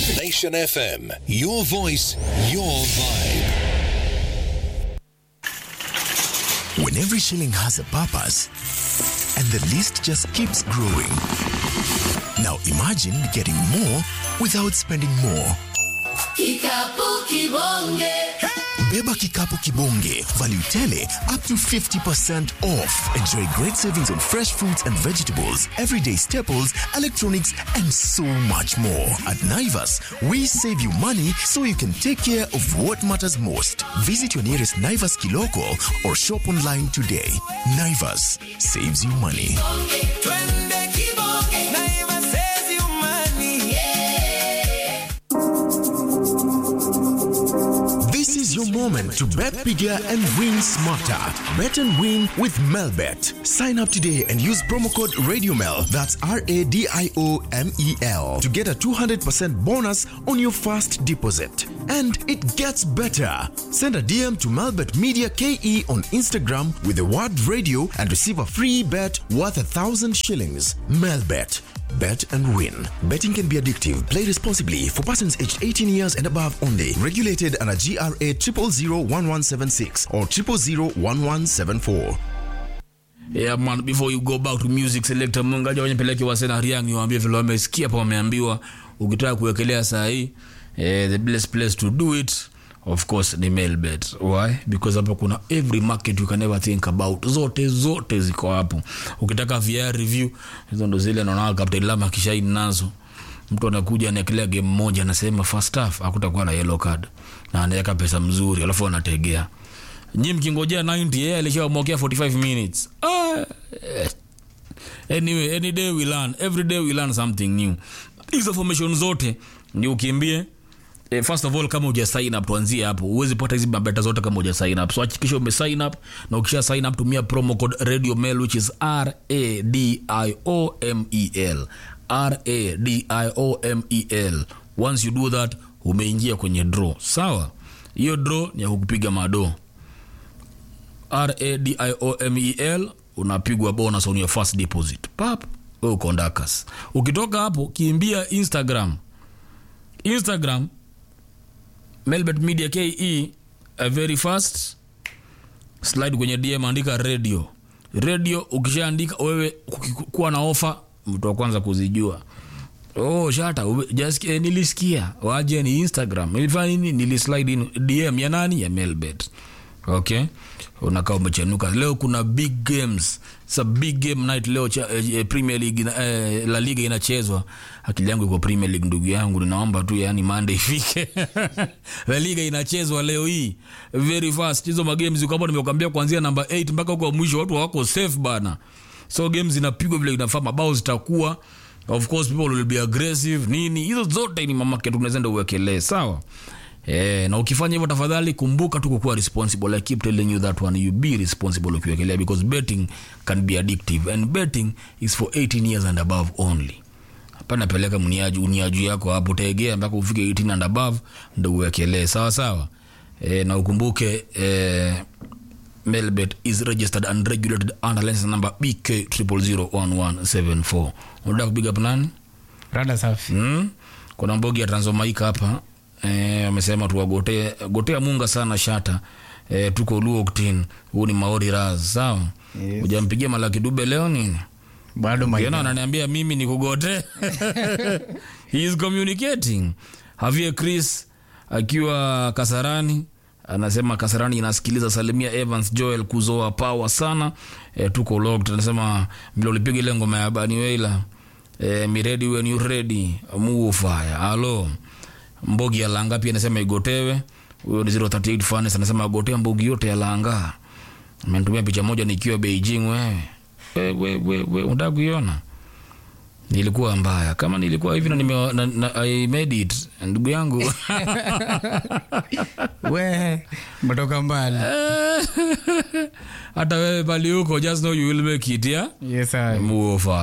Nation FM. Your voice, your vibe. When every shilling has a purpose and the list just keeps growing. Now imagine getting more without spending more. Kikapu kibonge. Beba Kikapu Kibonge. Value tele up to 50% off. Enjoy great savings on fresh fruits and vegetables, everyday staples, electronics, and so much more. At Naivas, we save you money so you can take care of what matters most. Visit your nearest Naivas Kiloko or shop online today. Naivas saves you money. Twende kibonge. Naima says you money. This is your moment to bet bigger and win smarter. Bet and win with Melbet. Sign up today and use promo code RadioMel. That's R A D I O M E L to get a 200% bonus on your first deposit. And it gets better. Send a DM to Melbet Media KE on Instagram with the word radio and receive a free bet worth a thousand shillings. Melbet. Bet and win. Betting can be addictive. Play responsibly for persons aged 18 years and above only. Regulated under GRA 0001176 or 0001174. Yeah, man, before you go back to music selector mungaja wenye peleke wasena riang niwaambie vile wamesikia pa wameambiwa ukitaka kuwekelea saa hii eh, the best place to do it of course ni mailbet why because hapo kuna every market you can ever think about zote zote ziko hapo ukitaka VR review hizo ndo zile naona Captain Lama kishaini nazo mtu anakuja anaekelea game moja anasema first half hakutakuwa na yellow card na anaweka pesa mzuri alafu anategea nyi mkingojea 90 yeye alishawamwokea 45 minutes ah, eh. anyway any day we learn every day we learn something new hizo formation zote ni ukimbie Eh, first of all kama uja sign up tuanzie hapo huwezi pata hizi mabeta zote kama uja sign up so hakikisha ume sign up na ukisha sign up tumia promo code radio mail which is r a d i o m e l r a d i o m e l once you do that umeingia kwenye draw sawa hiyo draw ni ya kukupiga madoo radiomel unapigwa bonus on your first deposit pap we uko ndakas ukitoka hapo kimbia instagram instagram melbet media ke a very fast slide kwenye dm andika radio radio ukishaandika wewe kuki- kuwa na ofa mtu wa kwanza kuzijua oh shata ube- just, eh, nilisikia waje ni instagram nilifanya nini nilislide in dm ya nani ya melbet okay unakaa umechenuka leo kuna big games sa big game night leo cha, eh, premier league ina, eh, la liga inachezwa akili yangu iko premier league ndugu yangu ninaomba tu yani monday ifike la liga inachezwa leo hii very fast hizo magames uko hapo nimekwambia kuanzia namba 8 mpaka huko mwisho watu wako safe bana so games zinapigwa vile inafaa mabao zitakuwa of course people will be aggressive nini hizo zote ni mamake tunaweza uwekelee sawa Eh, na ukifanya hivyo tafadhali kumbuka tu kukuwa responsible i keep telling you that one you be responsible ukiwekelea because betting can be addictive and betting is for 18 years and above only hapana peleka mniaju uniaju yako hapo tegea mpaka ufike 18 and above ndo uwekelee sawa sawa e, na ukumbuke e, melbet is registered and regulated under license number bk 0001174 unataka kupiga up nani rada safi mm? kuna mbogi ya tanzomaika hapa Eh, amesema tuwagotee gotea munga sana shata e, tuko luoktin huu ni maori raz sawa Yes. ujampigia malaki dube leo nini bado Kiona maina ananiambia mimi ni kugote he is communicating havie chris akiwa kasarani anasema kasarani inasikiliza salimia evans joel kuzoa power sana e, tuko locked anasema vile ulipiga ile ngoma ya bani weila e, miredi when you ready muufaya alo mbogi ya langa pia anasema igotewe huyo ni 038 fanes anasema agotea mbogi yote ya langa amenitumia picha moja nikiwa beijing wewe we, we, we, we, unataka kuiona nilikuwa mbaya kama nilikuwa hivi na, nime, na, na I made it ndugu yangu we metoka mbali hata wewe pali huko just know you will make it yeah yes I. muofa